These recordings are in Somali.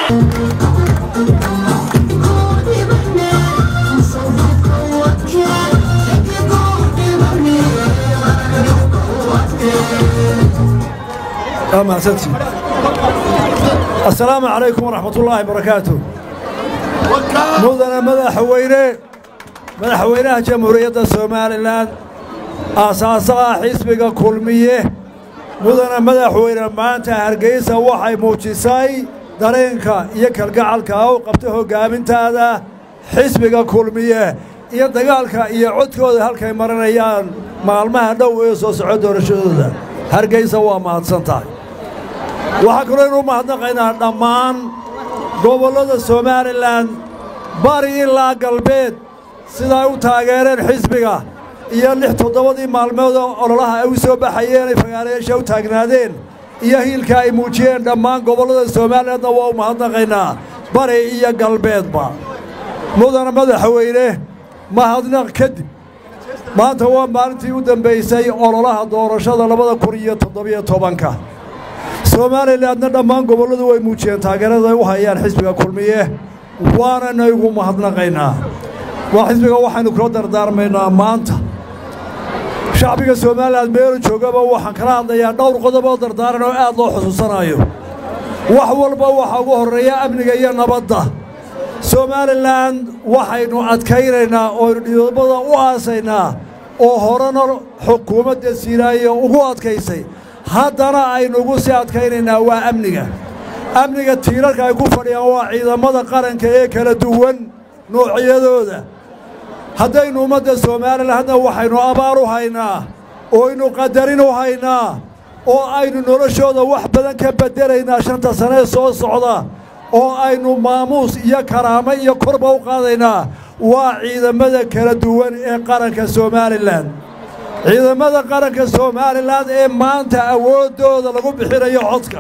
asalaamu calaykum waraxmat ullaahi barakaatu mudana madaxweyne madaxweynaha jamhuuriyadda somalilan aasaasaha xisbiga kulmiye mudana madaxweyne maanta hargeysa waxay muujisay dareenka iyo kalgacalka u qabta hoggaamintaada xisbiga kulmiye iyo dagaalka iyo codkooda halkay maranayaan maalmaha dhow ee soo soco doorashadooda hargeysa waa mahadsan tahay waxaa kaloo inuu mahadnaqaynaa dhammaan gobollada somalilan bari ilaa galbeed siday u taageereen xisbiga iyo lix toddobadii maalmood oo ololaha ay u soo baxayeen ay fagaarayaasha u taagnaadeen iyo hiilka ay muujiyeen dhammaan gobollada somalilandna waa u mahadnaqaynaa bari iyo galbeedba mudana madaxweyne mahadnaq kadib maanta waa maalintii u dambaysay ololaha doorashada labada kun iyo toddobiyo tobanka somalilandna dhammaan gobolladu way muujiyeen taageerada ay u hayaan xisbiga kulmiye waanana igu mahadnaqaynaa waa xisbiga waxaynu kula dardaarmaynaa maanta shacbiga somalilan meelu joogaba waxaan kala hadlayaa dhowr qodob oo dardaaran oo aad loo xusuusanayo wax walba waxaa ugu horreeya amniga iyo nabadda somalilan waxaynu adkaynaynaa ooaynu dhidobada u aasaynaa oo horena xukuumadda siiraayo ugu adkaysay haddana aynugu sii adkaynaynaa waa amniga amniga tiirarka ay ku fadhiyaan waa ciidamada qaranka ee kala duwan noocyadooda haddaynu ummadda somalilan hadda waxaynu abaar u haynaa oo aynu qadarin u haynaa oo aynu noloshooda wax badan ka beddelaynaa shanta sanee soo socda oo aynu maamuus iyo karaamo iyo korba u qaadaynaa waa ciidamada kala duwan ee qaranka somalilan ciidamada qaranka somalilan ee maanta awooddooda lagu bixinayo codka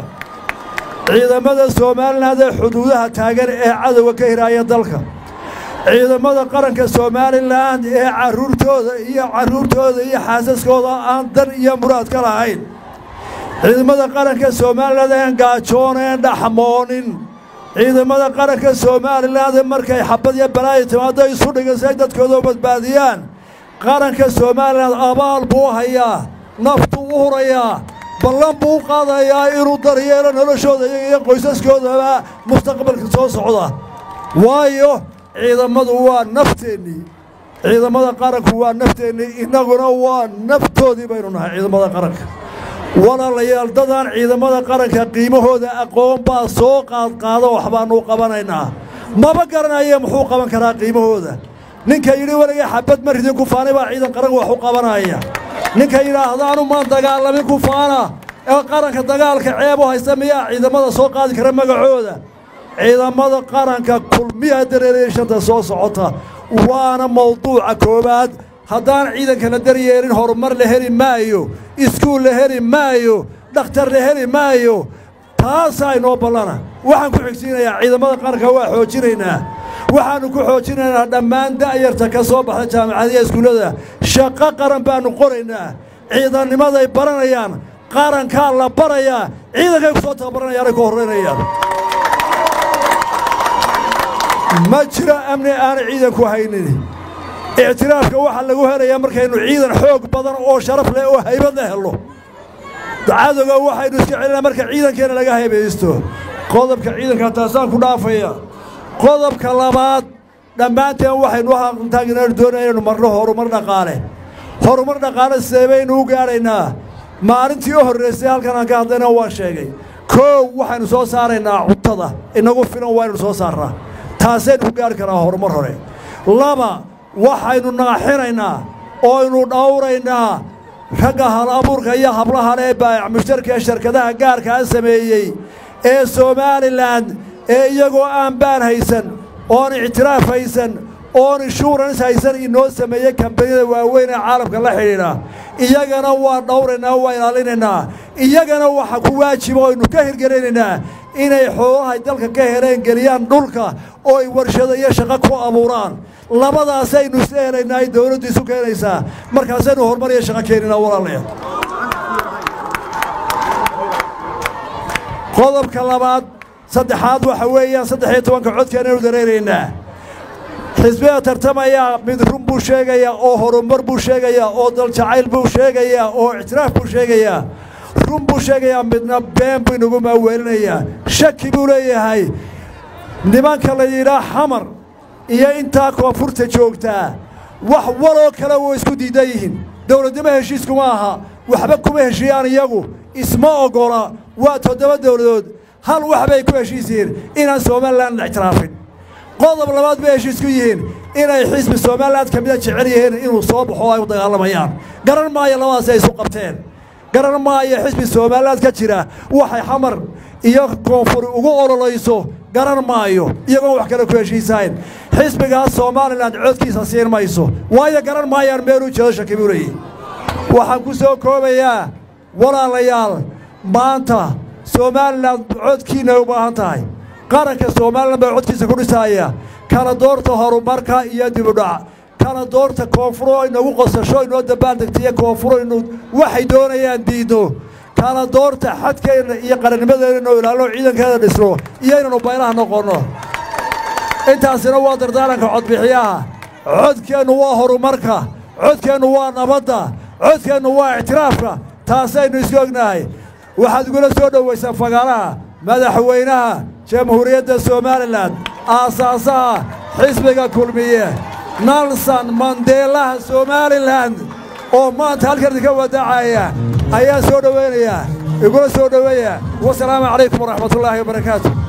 ciidamada somalilan ee xuduudaha taagan ee cadowga ka hiraaya dalka ciidamada qaranka somalilan ee carruurtooda iyo carruurtooda iyo xaasaskooda aan dan iyo muraad ka lahayn ciidamada qaranka somalilan een gaajooneen dhaxmoonin ciidamada qaranka somalilan ee markay xabad iyo balaayo timaado isu dhigan si ay dadkooda u badbaadiyaan qaranka somalilan abaal buu hayaa naftuu u hurayaa ballan buu u qaadayaa inuu daryeelo noloshooda iyaga iyo qoysaskoodaba mustaqbalka soo socda waayo ciidamadu waa nafteennii ciidamada qaranku waa nafteennii innaguna waa naftoodii baynu nahay ciidamada qaranka walaalayaal dadaan ciidamada qaranka qiimahooda aqoon baa soo qaadqaada waxbaannu qabanaynaa maba garanaya muxuu qaban karaa qiimahooda ninka yidhi weligay xabad ma ridin kufaani baa ciidan qaranka wax u qabanaya ninka yidhaahdaanu maan dagaalamin kufaana ee qaranka dagaalka ceeb u haysta miyaa ciidamada soo qaadi kara magacooda ciidamada qaranka kulmiya dareeraya shanta soo socota waana mawduuca koowaad haddaan ciidanka la daryeelin horumar la heli maayo iskuul la heli maayo dhakhtar la heli maayo taasaa inoo ballana waxaan ku xigsiinayaa ciidamada qaranka waa xoojinaynaa waxaannu ku xoojinaynaa dhammaan da'yarta ka soo baxda jaamacadiya iskuullada shaqo qaran baannu qoraynaa ciidannimaday baranayaan qarankaa la barayaa ciidankay ku soo tababaranayaanay ku horraynayaan ma jiro amni aanay ciidanku haynin ictiraafka waxaa lagu helayaa markaynu ciidan xoog badan oo sharaf leh oo haybad la helno cadowga waxaynu iska celinaa marka ciidankeenna laga haybaysto qodobka ciidanka taasaan ku dhaafaya qodobka labaad dhammaanteen waxaynu haqantaaginaanu doonaya inaynu marno horumar dhaqaale horumar dhaqaale sidee baynu u gaadhaynaa maalintii u horraysay halkan aan ka hadlayna waa sheegay koow waxaynu soo saaraynaa cuntada inagu filan waaynu soo saarnaa taasaynu ku gaadhi karaa horumar hore laba waxaynu naaxinaynaa ooaynu dhowraynaa ragga hal abuurka iyo hablaha lee baayac mushtarka ee shirkadaha gaarkaa sameeyey ee somalilan ee iyagoo aan baan haysan oon ictiraaf haysan oon inshuurans haysan inoo sameeyey kambaniyada waaweyn ee caalamka la xidhiidha iyagana waa dhowraynaa waa ilaalinaynaa iyagana waxa ku waajiba oynu ka hirgelinaynaa inay xoolahay dalka ka heleen geliyaan dhulka oo ay warshado iyo shaqo ku abuuraan labadaasaynu isla helaynaa ay dawladdu isu keenaysaa markaasaynu horumar iyo shaqo keeninaa walaalayaal qodobka labaad saddexaad waxa weeyaan saddex iyo tobanka codkaanaynu dareeraynaa xisbiga tartamaya mid run buu sheegayaa oo horumar buu sheegayaa oo daljacayl buu sheegayaa oo ictiraaf buu sheegayaa run buu sheegayaa midna been buu inagu maaweelinayaa shaki buu leeyahay nimanka la yidhaa xamar iyo intaa koonfurta joogtaa wax waloo kale way isku diidan yihiin dowladnimo heshiiskuma aha waxba kuma heshiiyaan iyagu isma oggola waa toddoba dowladood hal wax bay ku heshiis yihiin inaan somalilan ictiraafin qodob labaad bay heshiis ku yihiin inay xisbi somalilan ka mida jecel yihiin inuu soo baxo ay u dagaalamayaan garan maayo labadaasi ay isu qabteen garan maayo xisbi somalilan ka jira waxay xamar iyo koonfur ugu ololayso garan maayo iyagoon wax kale ku heshiisahayn xisbigaas somalilan codkiisa siin mayso waayo garan maayaan meeluu jeedo shaki buu leeyahy waxaan ku soo koobayaa walaalayaal maanta somalilan codkiinay u baahan tahay qaranka somalilan baa codkiisa ku dhisaaya kala doorta horumarka iyo dibudhac kala doorta koonfuro inagu qosasho inoo dabbaaldegtaiyo koonfuro inu waxay doonayaan diidno kala doorta xadkeenna iyo qarannimadeena inuu ilaalino ciidankeeda dhisno iyo inaynu baylaha noqonno intaasina waa dardaaranka codbixiyaha codkeennu waa horumarka codkeennu waa nabadda codkeennu waa ictiraafka taasaynu isku ognahay waxaad igula soo dhowaysaan fagaaraha madaxweynaha jamhuuriyadda somalilan aasaasaha xisbiga kulmiye nalson mandeelaha somalilan oo maanta halkan idinka wadaacaya ayaa soo dhowaynayaa igula soo dhoweeya wasalaamu calaykum waraxmatullaahi wabarakaatu